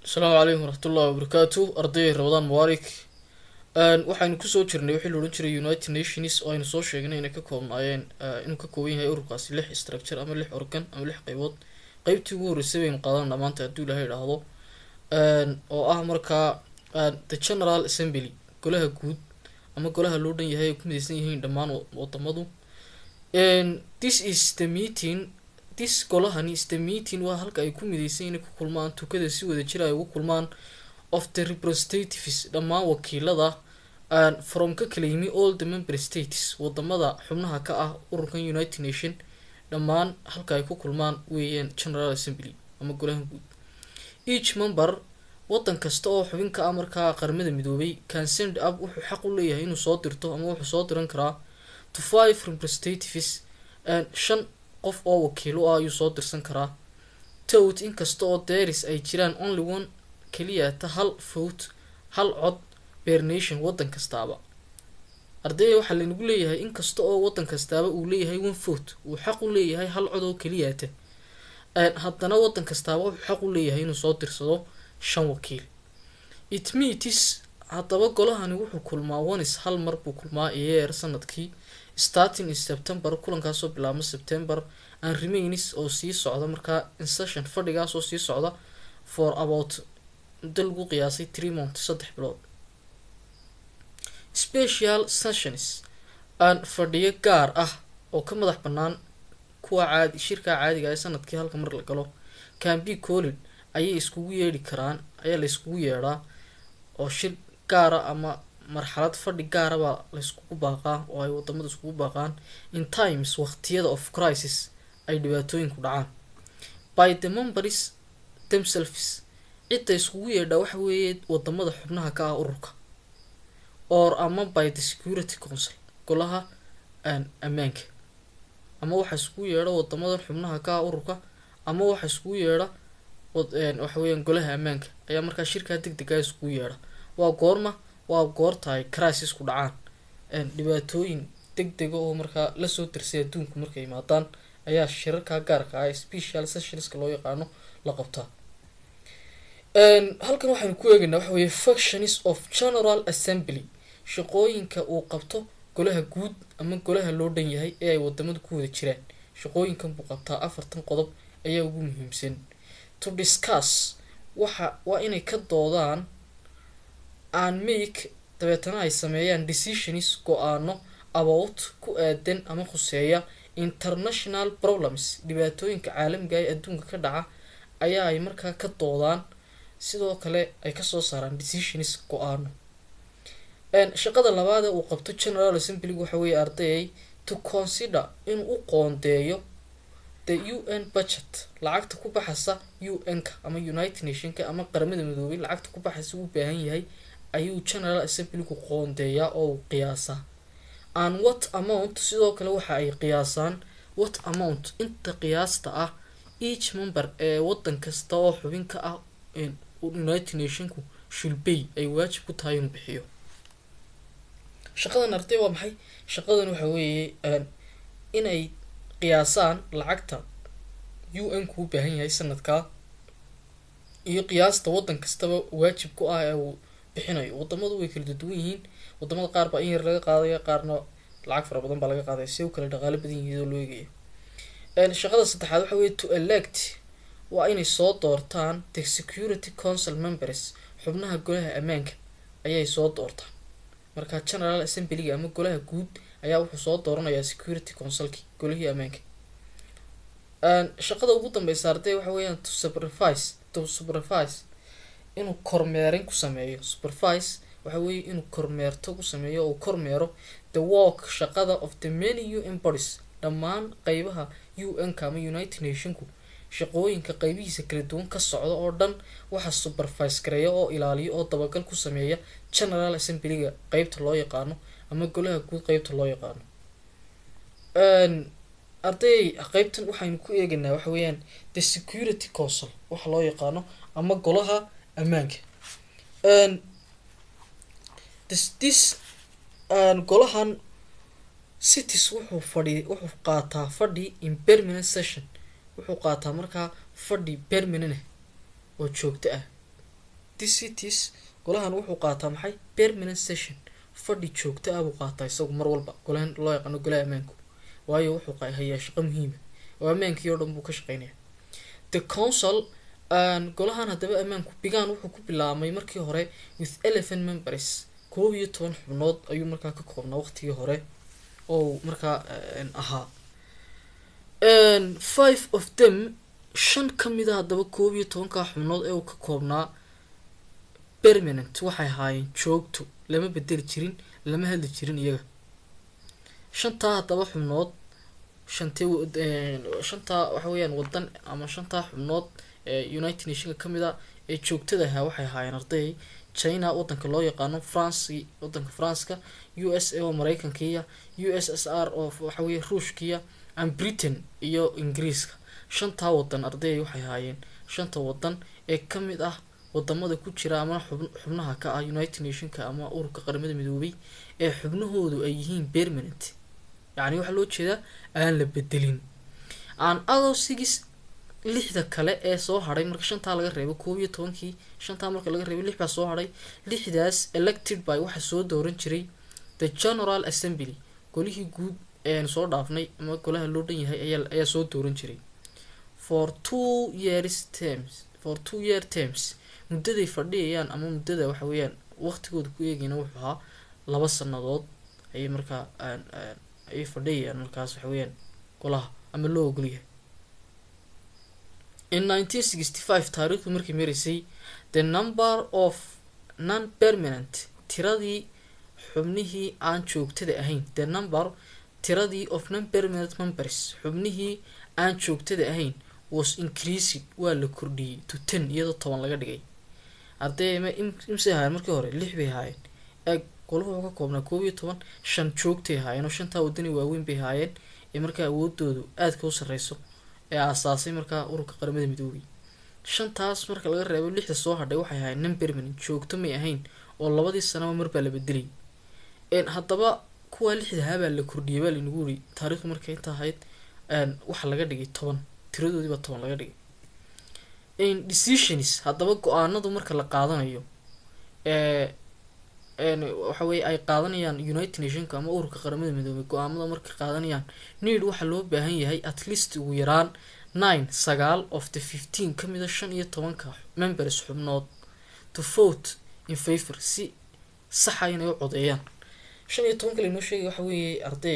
asalaamu calaykum waraxmatullahi wabarakaatu ardayay rabadaan mubaarik waxaynu kusoo jirnay wixii la odhan jiray united nations oo aynu soo sheegnay inay ka koobnaayeen inuu ka kooban yahay ururkaasi lix structure ama lix organ ama lix qeybood qeybtii ugu horreysay baynu qaadanaa maanta hadduu ilahay idhaahdo oo ah markaa the general assembly golaha guud ama golaha loo dhan yahay ay ku mideysan yihiin dhammaan wadamadu this is the meeting this golahani is the meeting waa halka ay ku mideysan inay ku kulmaan tukada si wada jir ay ugu kulmaan of the representatives dhammaan wakiilada from ka kala yimi all the member states wadamada xubnaha ka ah ururkan united nation dhammaan halka ay ku kulmaan weeyaan general assembly ama golaha guud each member wadan kasta oo xubin ka ah markaa qaramada midoobay can send up wuxuu xaq u leeyahay inuu soo dirto ama wuxuu soo diran karaa to five representatives shan qof oo wakiilo ah ayuu soo dirsan karaa towt inkasta oo deris ay jiraan only one keliyata hal vote hal cod per nation wadan kastaaba ardayda waxaa laynagu leeyahay inkasta oo wadan kastaaba uu leeyahay one vote uu xaq u leeyahay hal cod oo keliyata haddana wadan kastaaba wuxuu xaq u leeyahay inuu soo dirsado shan wakiil it meetis haddaba golahani wuxuu kulmaa onis hal mar buu kulmaa yeer sanadkii starting in september kulankaasoo bilaabma september and remains oo sii socda markaa insession fadhigaas oo sii socda for about muddo lagu qiyaasay three month saddex bilood special sessions aan fadhiyo gaar ah oo ka madax bannaan kuwa caadi shirkaa caadiga ee sanadkii halka mar la galo cambi collid ayay iskugu yeedhi karaan ayaa la iskugu yeedhaa oo shir gaara ama marxalad fadhi gaara baa la yskugu baaqaa oo ay wadamada iskugu baaqaan in times waqtiyada of crisis ay dhibaatooyinku dhacaan by the members themselves cidda iskugu yeedhaa waxa weeye wadamada xubnaha ka ah ururka or ama by the security council golaha ammaanka ama waxa iskugu yeedha wadamada xubnaha ka ah ururka ama waxa iskugu yeedha waxa weeyaan golaha ammaanka ayaa markaa shirkaa deg dega iskugu yeedha waa goorma waa goorta ay crisis ku dhacaan dhibaatooyin deg dega oo markaa lasoo dirsay adduunku markay imaadaan ayaa shirarkaa gaarka ah special sessionska loo yaqaano la qabtaa halkan waxaynu ku eegaynaa waxa weeye factions of general assembly shaqooyinka uu qabto golaha guud ama golaha loo dhan yahay ee ay wadamadu ku wada jiraan shaqooyinkan buu qabtaa afartan qodob ayaa ugu muhiimsan to discuss waxa waa inay ka doodaan aan make dabeetana ay sameeyaan decisions go-aano about ku aadan ama khuseeya international problems dhibaatooyinka caalamiga ee adduunka ka dhaca ayaa ay markaa ka doodaan sidoo kale ay kasoo saaraan decisions go-aano shaqada labaad ee uu qabto general assemblyg waxa weeye ardayay to consider inuu u qoondeeyo the u n budget lacagta ku baxaysa u n-ka ama united nationka ama qaramada midoobay lacagta ku baxaysa uu baahan yahay ayuu general assemblygu qoondeeyaa oo uu qiyaasaa an what amount sidoo kale waxa ay qiyaasaan what amount inta qiyaasta ah each member ee wadan kasta oo xubin ka ah united nationku shulbay ay waajib ku tahay inuu bixiyo shaqadan arday waa maxay shaqadan waxa weeye inay qiyaasaan lacagta u n ku u baahan yahay sanadkaa iyo qiyaasta wadan kastaba waajib ku ah ee uu bixinayo wadamadu way kala duwan yihiin wadamada qaar baa in yar laga qaadaya qaarna lacag fara badan baa laga qaadaya si u kale dhaqaalo badan yihiin oo loo eegaya shaqada saddexaad waxa weeye to elect waa inay soo doortaan the security council members xubnaha golaha ammaanka ayay soo doortaan marka general assemblyga ama golaha guud ayaa wuxuu soo dooranayaa security councilki golihii ammaanka shaqada ugu dambeysa arday waxa weeyaan to supervise to supervise inuu kormeerin ku sameeyo supervise waxa weeye inuu kormeerto ku sameeyo oo kormeero the work shaqada of the many u n bodies dhammaan qeybaha u n-ka ama united nationku shaqooyinka qeybihiisa kala duwan ka socda oo dhan waxa supervise gareeya oo ilaaliya oo dabagal ku sameeya general assemblyga qeybta loo yaqaano ama golaha guud qeybta loo yaqaano arday qeybtan waxaynu ku eegaynaa waxa weeyaan the security council waxa loo yaqaano ama golaha ammaanka this golahan cities wuxuu fadhi wuxuu qaataa fadhi in permanent session wuxuu qaataa markaa fadhi permanent oo joogto ah this cities golahan wuxuu qaataa maxay permanent session fadhi joogto ah buu qaataa isagu mar walba golahan loo yaqaano golaha ammaanku waayo wuxuu hayaa shaqo muhiima oo ammaankii oo dhan buu ka shaqeynaya the council golahan haddaba ammaanku bigaan wuxuu ku bilaabmay markii hore with eleven members koob iyo toban xubnood ayuu markaa ka koobnaa waqtigii hore oo markaa ahaa five of them shan ka mid a haddaba koob iyo tobankaa xubnood ee uu ka koobnaa permanent waxay ahaayeen joogto lama bedeli jirin lama hadli jirin iyaga shantaa haddaba xubnood shantee shantaa waxa weeyaan wadan ama shantaa xubnood ee united nationka ka mid a ee joogtada ahaa waxay ahaayeen arday china wadanka loo yaqaano france wadanka faranska u s a oo mareykankiiya u s s r oo waxaweye ruushkiya and britain iyo ingiriiska shantaa wadan arday waxay ahaayeen shanta wadan ee ka mid ah wadamada ku jira ama xubnaha ka ah united nationka ama ururka qaramada midoobay ee xubnahoodu ay yihiin permanent yacni waxaa loo jeedaa aan la bedelin aan adoo sigis lixda kale ee soo hadhay marka shantaa laga reebo koob iyo tobankii shantaa marka laga reebo lix baa soo hadhay lixdaas elected by waxaa soo dooran jiray the general assembly golihii guud eeanu soo dhaafnay ama golaha loo dhan yahay ayaa ayaa soo dooran jiray for two years terms for two year terms muddaday fadhiyayaan ama muddada waxa weeyaan waqtigooda ku eegayna wuxuu ahaa laba sanadood ayay markaa ayay fadhiyayaan markaas waxa weeyaan golaha ama loo ogolyahay in nineteen sixty five taariikhdu markay maraysay the number of non permanent tiradii xubnihii aan joogtada ahayn the number tiradii of non permanent members xubnihii aan joogtada ahayn was increasing waa la kordhiyey to ten iyadoo toban laga dhigay ardey imse ahaayeen markii hore lix bay ahaayeen eeg golahu wuxuu ka koobnaa koob iyo toban shan joogtay ahaayeen oo shantaa wadani waaweyn bay ahaayeen ee markaa awoodoodu aadka u sarreyso ee aasaasay markaa ururka qaramada midoobay shantaas marka laga reebo lixda soo hadhay waxay ahaayeen non permanent joogto may ahayn oo labadii sanaba marbaa la bedelay haddaba kuwaa lixdahaa baa la kordhiyay baa laynagu yiri taariikhdu markay inta ahayd waxa laga dhigay toban tiradoodiibaa toban laga dhigay decisions haddaba go-aanadu marka la qaadanayo waxa weye ay qaadanayaan united nationka ama ururka qaramada midoobay go-aamada markay qaadanayaan need waxaa loo baahan yahay at least ugu yaraan nine sagaal of the fifteen ka mida shan iyo tobanka members xubnood to vote in favor si saxa inay u codeeyaan shan iyo tobanka laynoo sheegay waxa weeye arday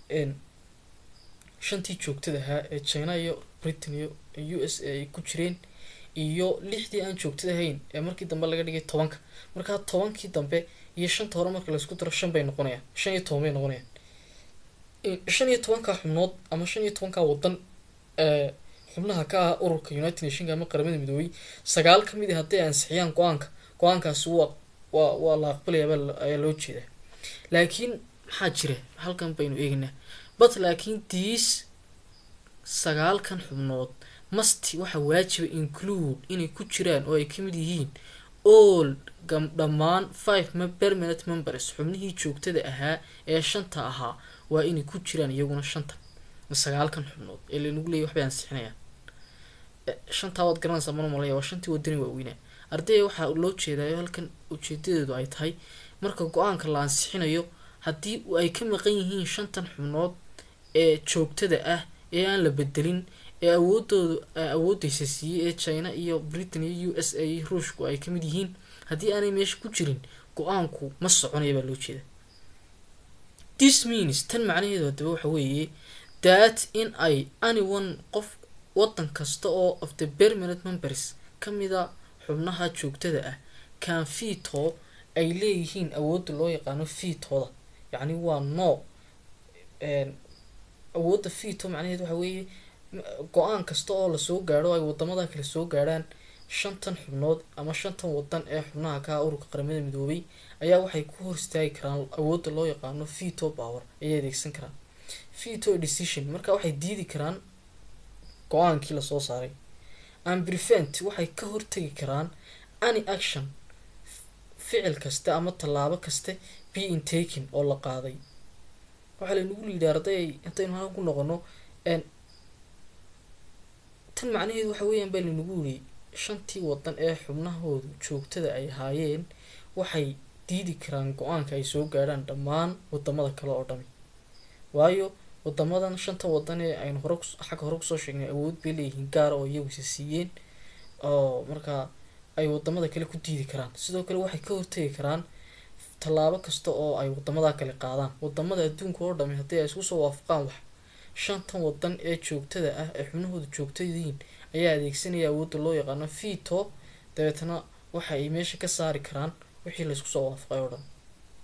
shantii joogtada ahaa ee china iyo britain iyo u s a ay ku jireen iyo lixdii aan joogtada ahayn ee markii dambe laga dhigay tobanka markaa tobankii dambe iyo shanta hore marka laysku daro shan bay noqonayaan shan iyo toban bay noqonayaan shan iyo tobanka xubnood ama shan iyo tobanka wadan ee xubnaha ka ah ururka united nationka ama qaramada midoobay sagaal ka mid a hadday ansixiyaan go-aanka go-aankaasi waa waa waa la aqbalaya ayaa loo jeedaa laakiin maxaa jira halkan baynu eegaynaa but laakiin diis sagaalkan xubnood masti waxaa waajiba include inay ku jiraan oo ay ka mid yihiin all dhammaan five permanent members xubnihii joogtada ahaa ee shanta ahaa waa inay ku jiraan iyaguna shantan sagaalkan xubnood ee laynagu leeyay waxbay ansixinayaan shantaa waad garanaysaa mana malaya waa shantii wadani waaweynaa ardayga waxaa loo jeedayo halkan ujeedadeedu ay tahay marka go-aanka la ansixinayo haddii ay ka maqan yihiin shantan xubnood ee joogtada ah ee aan la bedelin ee awoodoodu awoodeysa siiyey ee china iyo britain iyo u s a iyo ruushku ay kamid yihiin haddii aanay meesha ku jirin go-aanku ma soconaya baa loo jeeda this means tan macnaheedu haddaba waxa weeye that in ay anyone qof wadan kasta oo of the permanent members ka mida xubnaha joogtada ah can fito ay leeyihiin awoodda loo yaqaano fiitooda yacni waa no awoodda fito macnaheedu waxa weeye go-aan kasta oo lasoo gaadho ay wadamada kale soo gaadhaan shantan xubnood ama shantan wadan ee xubnaha ka ah ururka qaramada midoobay ayaa waxay ku hor istaagi karaan awoodda loo yaqaano veto power ayay adeegsan karaan veto decision marka waxay diidi karaan go-aankii lasoo saaray and prevent waxay ka hortegi karaan any action ficil kaste ama tallaabo kaste being taken oo la qaaday waxaa laynagu liidhi arday intaynu halkan ku noqono tan macnaheedu waxa weeyaan baa laynagu yiri shantii wadan ee xubnahoodu joogtada ay haayeen waxay diidi karaan go-aanka ay soo gaadhaan dhammaan wadamada kale oo dhami waayo wadamadan shanta wadan ee aynu hore xagga hore kusoo sheegnay awood bay leeyihiin gaara oo iyagu isa siiyeen oo markaa ay wadamada kale ku diidi karaan sidoo kale waxay ka hortegi karaan tallaabo kasta oo ay wadamada kale qaadaan wadamada adduunka oo dhami haddii ay isku soo waafaqaan wax shantan wadan ee joogtada ah ee xubnahooda joogtadiin ayaa adeegsanaya awoodda loo yaqaano veto dabeetana waxa ay meesha ka saari karaan wixii laysku soo waafaqay oo dhan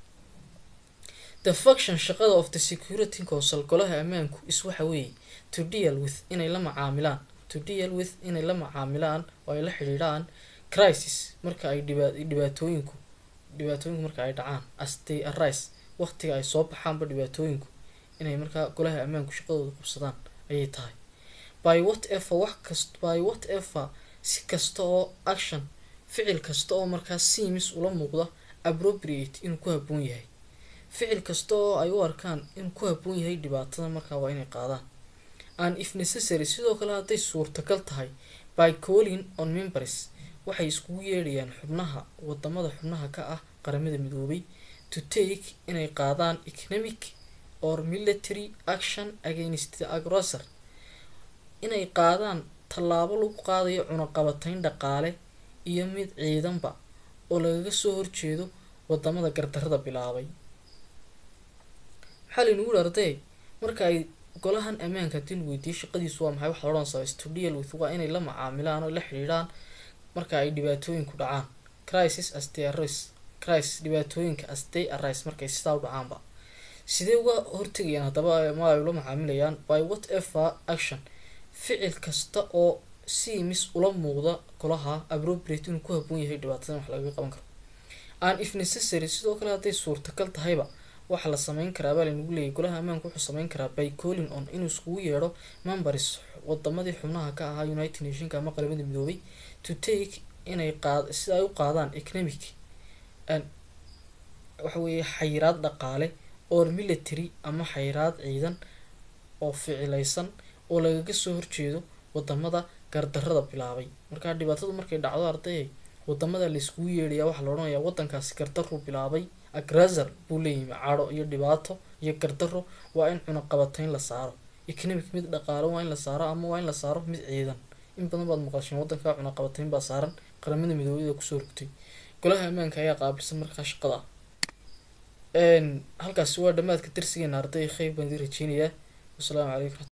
the function shaqada of the security council golaha ammaanku is waxa weeye to deal with inay la macaamilaan to deal with inay la macaamilaan oo ay la xidhiidhaan crisis marka ay dhiba dhibaatooyinku dhibaatooyinku marka ay dhacaan as they arise waqtiga ay soo baxaanba dhibaatooyinku inay markaa golaha ammaanku shaqadooda qabsadaan ayay tahay by whatever wax kast by whatever si kasta oo action ficil kasta oo markaa seems ula muuqda appropriate inuu ku habboon yahay ficil kasta oo ay u arkaan inuu ku habboon yahay dhibaatada markaa waa inay qaadaan and if necessary sidoo kale hadday suurtagal tahay by calling on members waxay iskugu yeedhayaan xubnaha wadamada xubnaha ka ah qaramada midoobay to take inay qaadaan economic or military action against the aggressor inay qaadaan tallaabo lagu qaadayo cunaqabatayn dhaqaale iyo mid ciidanba oo lagaga soo horjeedo wadamada gardarada bilaabay maxaa laynagu yihi arday marka ay golahan ammaanka haddii lagu weydiiyey shaqadiisu waa maxay waxaa odhan sabay to deal with waa inay la macaamilaan oo la xidhiidhaan marka ay dhibaatooyinku dhacaan crisis as they arise crisis dhibaatooyinka as they arise markay sidaa u dhacaanba sidee uga hortegayaan haddaba ma ay ula macaamilayaan by whatever action ficil kasta oo seems ula muuqda golaha appropriate inuu ku habboon yahay dhibaatadan wax lagaga qaban karo and if necessary sidoo kale hadday suurtagal tahayba waxaa la sameyn karaa baa laynagu leeyay golaha ammaanka wuxuu sameyn karaa by calling on inuu iskugu yeedho members wadamadii xubnaha ka ahaa united nationka ama qaramada midoobay to take inay qaad sida ay u qaadaan economic waxa weeye xayiraad dhaqaale or military ama xayiraad ciidan oo ficileysan oo lagaga soo horjeedo wadamada gardarada bilaabay markaa dhibaatadu markay dhacdo ardayay wadamada layskugu yeedhaya waxaa la odhanayaa wadankaasi gardaruu bilaabay agrasar buu leeyimi cadho iyo dhibaato iyo gardaro waa in cunaqabatayn la saaro economic mid dhaqaalo waa in la saaro ama waa in la saaro mid ciidan in badan baad maqasheen wadanka cunaqabatayn baa saaran qaramada midoobada kusoo rogtay golaha ammaanka ayaa qaabilsan markaa shaqada halkaasi waa dhammaadka darsigeena arday kheyr baan idin rajeynayaa wasalaamu calaykum